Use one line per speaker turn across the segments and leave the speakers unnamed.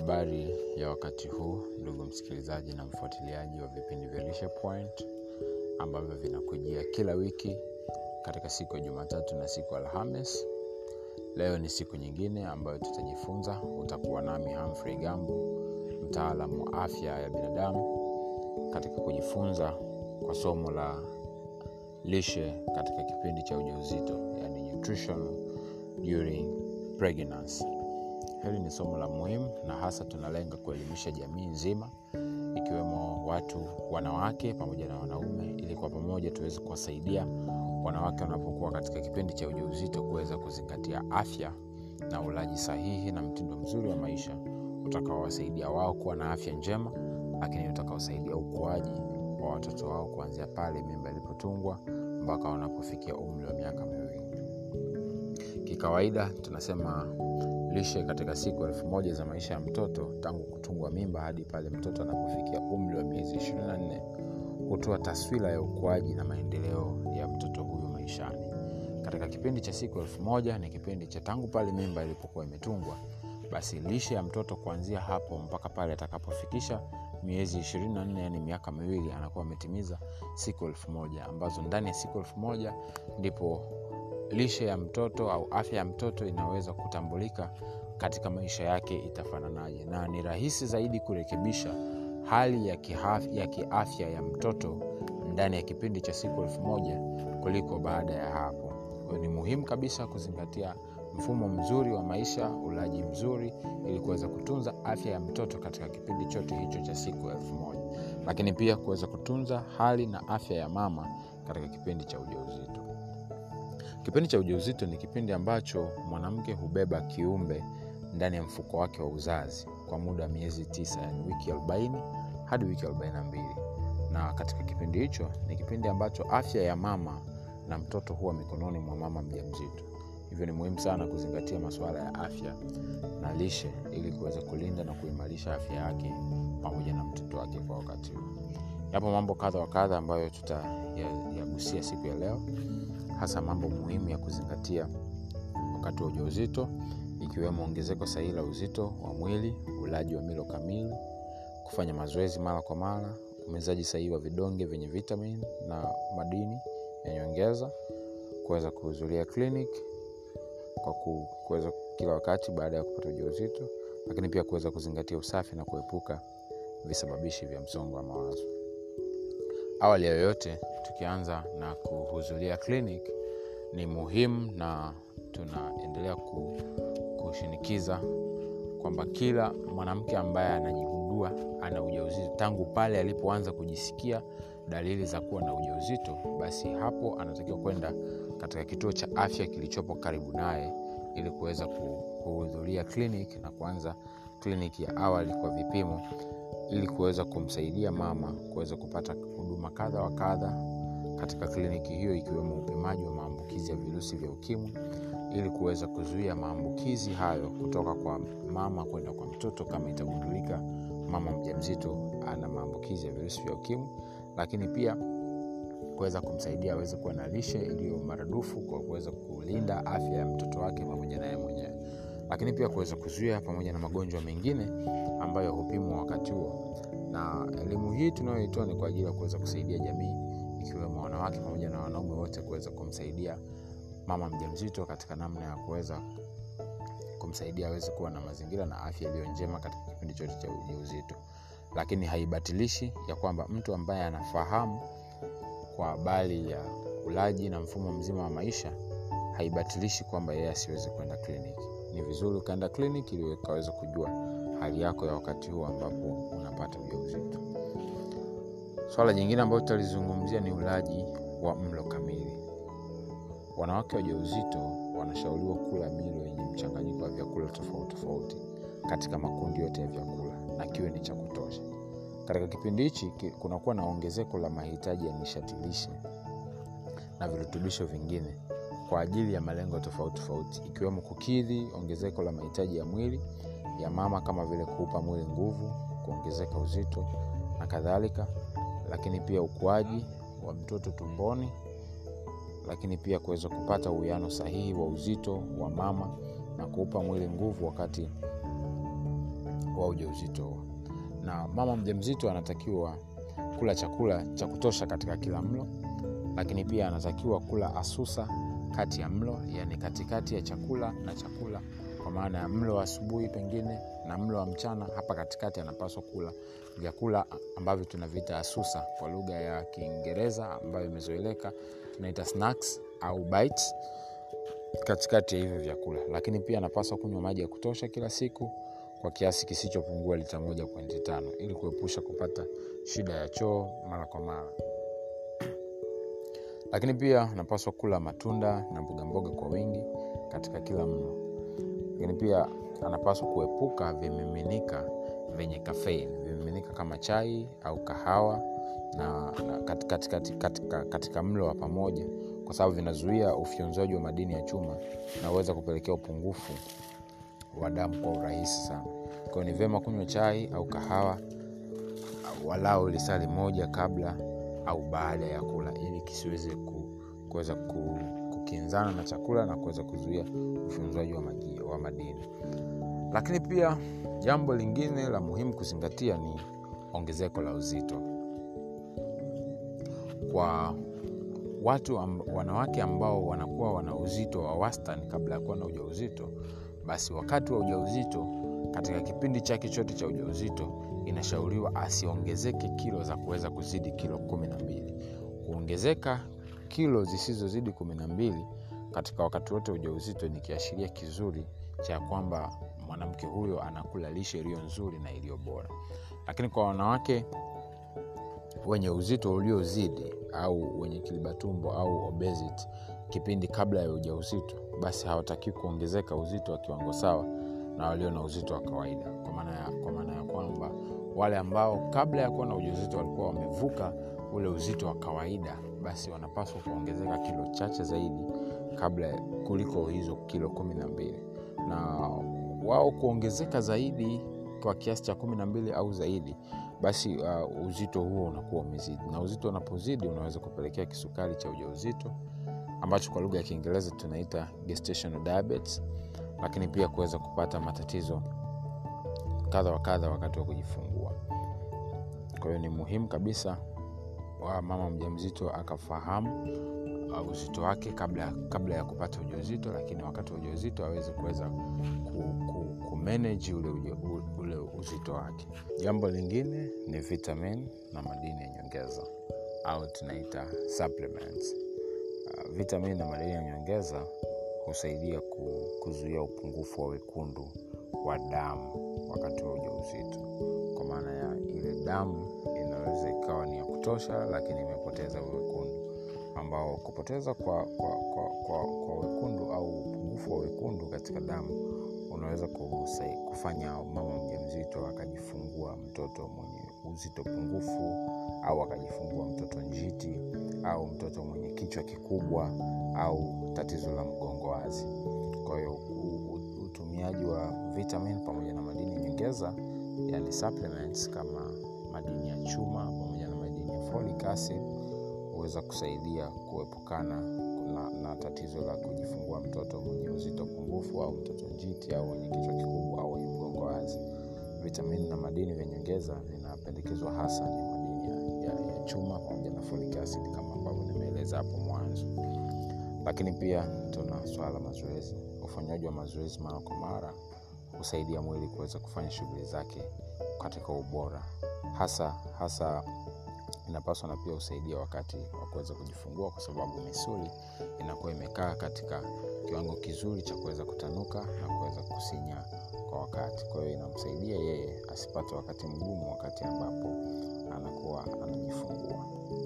habari ya wakati huu ndugu msikilizaji na mfuatiliaji wa vipindi vya lishe point ambavyo vinakujia kila wiki katika siku ya jumatatu na siku ya alhamis leo ni siku nyingine ambayo tutajifunza utakuwa nami hamfrey gambu mtaalamu wa afya ya binadamu katika kujifunza kwa somo la lishe katika kipindi cha ujauzito yani nutrition during pregnancy hili ni somo la muhimu na hasa tunalenga kuelimisha jamii nzima ikiwemo watu wanawake pamoja na wanaume ili kwa pamoja tuweze kuwasaidia wanawake wanapokuwa katika kipindi cha ujauzito kuweza kuzingatia afya na ulaji sahihi na mtindo mzuri wa maisha utakaowasaidia wao kuwa na afya njema lakini utakaosaidia ukuaji wa watoto wao kuanzia pale mimba ilipotungwa mpaka wanapofikia umri wa miaka miwili kikawaida tunasema lishe katika siku elfu moja za maisha ya mtoto tangu kutungwa mimba hadi pale mtoto anapofikia umri wa miezi 24 hutoa taswira ya ukuaji na maendeleo ya mtoto huyo maishani katika kipindi cha siku elfu moja ni kipindi cha tangu pale mimba ilipokuwa imetungwa basi lishe ya mtoto kuanzia hapo mpaka pale atakapofikisha miezi 24 yani miaka miwili anakuwa ametimiza siku elfu moja ambazo ndani ya siku elfu moja ndipo lishe ya mtoto au afya ya mtoto inaweza kutambulika katika maisha yake itafananaje na ni rahisi zaidi kurekebisha hali ya, kihaf, ya kiafya ya mtoto ndani ya kipindi cha siku elfu moja kuliko baada ya hapo kwa ni muhimu kabisa kuzingatia mfumo mzuri wa maisha ulaji mzuri ili kuweza kutunza afya ya mtoto katika kipindi chote hicho cha siku elfu moja lakini pia kuweza kutunza hali na afya ya mama katika kipindi cha ujauzito kipindi cha ujauzito ni kipindi ambacho mwanamke hubeba kiumbe ndani ya mfuko wake wa uzazi kwa muda wa miezi tisa yani wiki 40 hadi wiki 42 na katika kipindi hicho ni kipindi ambacho afya ya mama na mtoto huwa mikononi mwa mama mja mzito hivyo ni muhimu sana kuzingatia masuala ya afya na lishe ili kuweza kulinda na kuimarisha afya yake pamoja na mtoto wake kwa wakati huu yapo mambo kadha wa kadha ambayo tutayagusia ya siku ya leo hasa mambo muhimu ya kuzingatia wakati wa ujauzito ikiwemo ongezeko sahihi la uzito wa mwili ulaji wa milo kamili kufanya mazoezi mara kwa mara umezaji sahihi wa vidonge vyenye vitamin na madini ya nyongeza kuweza kuhudhuria clinic kwa kuweza kila wakati baada ya kupata ujauzito lakini pia kuweza kuzingatia usafi na kuepuka visababishi vya msongo wa mawazo awali ya yoyote tukianza na kuhudhuria clinic ni muhimu na tunaendelea kushinikiza kwamba kila mwanamke ambaye anajigundua ana ujauzito tangu pale alipoanza kujisikia dalili za kuwa na ujauzito basi hapo anatakiwa kwenda katika kituo cha afya kilichopo karibu naye ili kuweza kuhudhuria clinic na kuanza kliniki ya awali kwa vipimo ili kuweza kumsaidia mama kuweza kupata huduma kadha wa kadha katika kliniki hiyo ikiwemo upimaji wa maambukizi ya virusi vya ukimwi ili kuweza kuzuia maambukizi hayo kutoka kwa mama kwenda kwa mtoto kama itagundulika mama mjamzito ana maambukizi ya virusi vya ukimwi lakini pia kuweza kumsaidia aweze kuwa na lishe iliyo maradufu kwa kuweza kulinda afya ya mtoto wake pamoja naye mwenyewe lakini pia kuweza kuzuia pamoja na magonjwa mengine ambayo hupimwa wakati huo na elimu hii tunayoitoa ni kwa ajili ya kuweza kusaidia jamii ikiwemo wanawake pamoja na wanaume wote kuweza kumsaidia mama mjamzito katika namna ya kuweza kumsaidia aweze kuwa na mazingira na afya iliyo njema katika kipindi chote cha ujauzito lakini haibatilishi ya kwamba mtu ambaye anafahamu kwa habari ya ulaji na mfumo mzima wa maisha haibatilishi kwamba yeye asiweze kwenda kliniki ni vizuri ukaenda kliniki ili ukaweza kujua hali yako ya wakati huu ambapo unapata ujauzito swala jingine ambayo tutalizungumzia ni ulaji wa mlo kamili wanawake wajauzito wanashauriwa kula milo yenye mchanganyiko wa vyakula tofauti tofauti katika makundi yote ya vyakula na kiwe ni cha kutosha katika kipindi hichi kunakuwa na ongezeko la mahitaji ya nishati lishe na virutubisho vingine kwa ajili ya malengo tofauti tofauti ikiwemo kukidhi ongezeko la mahitaji ya mwili ya mama kama vile kuupa mwili nguvu kuongezeka uzito na kadhalika lakini pia ukuaji wa mtoto tumboni lakini pia kuweza kupata uwiano sahihi wa uzito wa mama na kuupa mwili nguvu wakati wa ujauzito huo na mama mjamzito anatakiwa kula chakula cha kutosha katika kila mlo lakini pia anatakiwa kula asusa kati ya mlo yani katikati ya chakula na chakula kwa maana ya mlo wa asubuhi pengine na mlo wa mchana hapa katikati anapaswa kula vyakula ambavyo tunaviita asusa kwa lugha ya kiingereza ambayo imezoeleka tunaita snacks au bites katikati ya hivyo vyakula lakini pia anapaswa kunywa maji ya kutosha kila siku kwa kiasi kisichopungua lita moja pointi tano ili kuepusha kupata shida ya choo mara kwa mara lakini pia anapaswa kula matunda na mbogamboga kwa wingi katika kila mlo lakini pia anapaswa kuepuka vimiminika vyenye kafein vimiminika kama chai au kahawa na, na katika, katika, katika, katika mlo wa pamoja kwa sababu vinazuia ufyonzaji wa madini ya chuma na huweza kupelekea upungufu wa damu kwa urahisi sana kwayo ni vyema kunywa chai au kahawa walau lisali moja kabla au baada ya kula ili kisiweze ku, kuweza ku, kukinzana na chakula na kuweza kuzuia ufyonzwaji wa, maji- wa madini lakini pia jambo lingine la muhimu kuzingatia ni ongezeko la uzito kwa watu amb, wanawake ambao wanakuwa wana uzito wa wastani kabla ya kuwa na ujauzito basi wakati wa ujauzito katika kipindi chake chote cha ujauzito inashauriwa asiongezeke kilo za kuweza kuzidi kilo kumi na mbili kuongezeka kilo zisizozidi kumi na mbili katika wakati wote wa ujauzito ni kiashiria kizuri cha kwamba mwanamke huyo anakula lishe iliyo nzuri na iliyo bora lakini kwa wanawake wenye uzito uliozidi au wenye kilibatumbo au obesity kipindi kabla ya ujauzito basi hawatakiwi kuongezeka uzito wa kiwango sawa na walio na uzito wa kawaida kwa maana ya, kwa maana ya kwamba wale ambao kabla ya kuwa na ujauzito walikuwa wamevuka ule uzito wa kawaida basi wanapaswa kuongezeka kilo chache zaidi kabla ya- kuliko hizo kilo kumi na mbili na wao kuongezeka zaidi kwa kiasi cha kumi na mbili au zaidi basi uh, uzito huo unakuwa umezidi na uzito unapozidi unaweza kupelekea kisukari cha ujauzito ambacho kwa lugha ya kiingereza tunaita gestational diabetes lakini pia kuweza kupata matatizo kadha wa kadha wakati wa kujifungua kwa hiyo ni muhimu kabisa wa mama mjamzito akafahamu uh, uzito wake kabla, kabla ya kupata ujauzito lakini wakati wa ujauzito aweze kuweza ku, ku, kumanage ule, uja- u- ule uzito wake jambo lingine ni vitamin na madini ya nyongeza au tunaita supplements uh, vitamin na madini ya nyongeza husaidia ku, kuzuia upungufu wa wekundu wa damu wakati wa ujauzito kwa maana ya ile damu inaweza ikawa ni ya kutosha lakini imepoteza wekundu ambao kupoteza kwa, kwa, kwa, kwa, kwa wekundu au upungufu wa wekundu katika damu unaweza kusai, kufanya mama mjamzito akajifungua mtoto mwenye uzito pungufu au akajifungua mtoto njiti au mtoto mwenye kichwa kikubwa au tatizo la mgongo wazi kwa hiyo u- u- utumiaji wa vitamin pamoja na madini nyongeza yani supplements kama madini ya chuma pamoja na madini ya folic acid huweza kusaidia kuepukana na, na tatizo la kujifungua mtoto mwenye uzito pungufu au mtoto njiti au mwenye kichwa kikubwa au wenye mgongo wazi vitamini na madini vya nyongeza vinapendekezwa hasa ni madini ya, ya, ya chuma pamoja na folic acid kama ambavyo nimeeleza hapo mwanzo lakini pia tuna swala la mazoezi ufanyaji wa mazoezi mara kwa mara husaidia mwili kuweza kufanya shughuli zake katika ubora hasa hasa inapaswa na pia husaidia wakati wa kuweza kujifungua kwa sababu misuli inakuwa imekaa katika kiwango kizuri cha kuweza kutanuka na kuweza kusinya kwa wakati kwa hiyo inamsaidia yeye asipate wakati mgumu wakati ambapo anakuwa anajifungua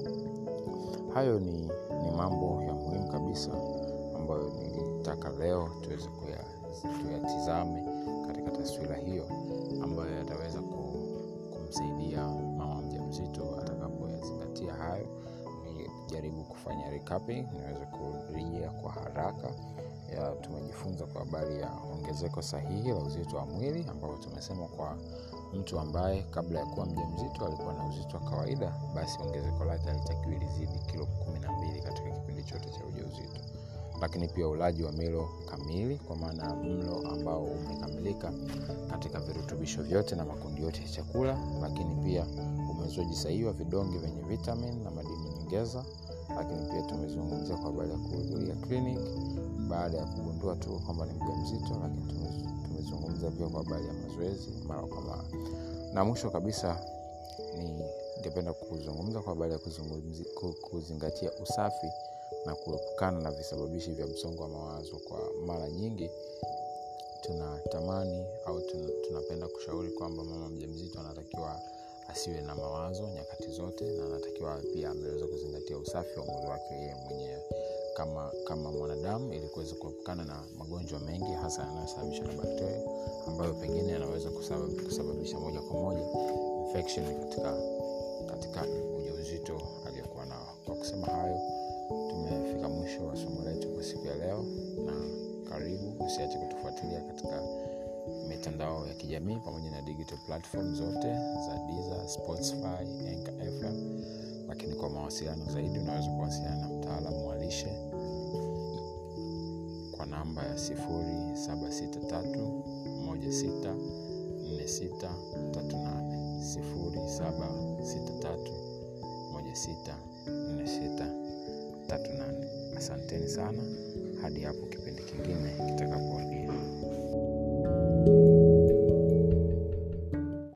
hayo ni, ni mambo ya muhimu kabisa ambayo nilitaka leo tuweze kuya- tuyatizame katika taswira hiyo ambayo yataweza ku, kumsaidia mama mjamzito atakapoyazingatia hayo nijaribu kufanya recapping niweze kurejea kwa haraka ya tumejifunza kwa habari ya ongezeko sahihi la uzito wa mwili ambapo tumesema kwa mtu ambaye kabla ya kuwa mja mzito alikuwa na uzito wa kawaida basi ongezeko lake alitakiwa lizidi kilo kumi na mbili katika kipindi chote cha ujauzito lakini pia ulaji wa milo kamili kwa maana ya mlo ambao umekamilika katika virutubisho vyote na makundi yote ya chakula lakini pia umezwaji sahihi wa vidonge vyenye vitamin na madini nyongeza lakini pia tumezungumzia kwa habari ya kuhudhuria clinic baada ya kugundua tu kwamba ni mja mzito lakini tumezungumza pia kwa habari ya mazoezi mara kwa mara na mwisho kabisa ningependa kuzungumza kwa habari ya kuzingatia usafi na kuepukana na visababishi vya msongo wa mawazo kwa mara nyingi tunatamani au tunapenda kushauri kwamba mama mja mzito anatakiwa asiwe na mawazo nyakati zote na anatakiwa pia ameweza kuzingatia usafi wa mwili wake yeye mwenyewe kama kama mwanadamu ili kuweza kuepukana na magonjwa mengi hasa yanayosababishwa na bakteria ambayo pengine yanaweza kusababisha moja kwa moja infection katika katika ujauzito aliyokuwa nao kwa kusema hayo tumefika mwisho wa somo letu kwa siku ya leo na karibu usiache kutufuatilia katika mitandao ya kijamii pamoja na digital platform zote za Deezer, Spotify, Anchor FM. Lakini kwa mawasiliano zaidi unaweza kuwasiliana na mtaalamu wa lishe kwa namba ya 0763164638 asanteni sana hadi hapo kipindi kingine kitakapowadia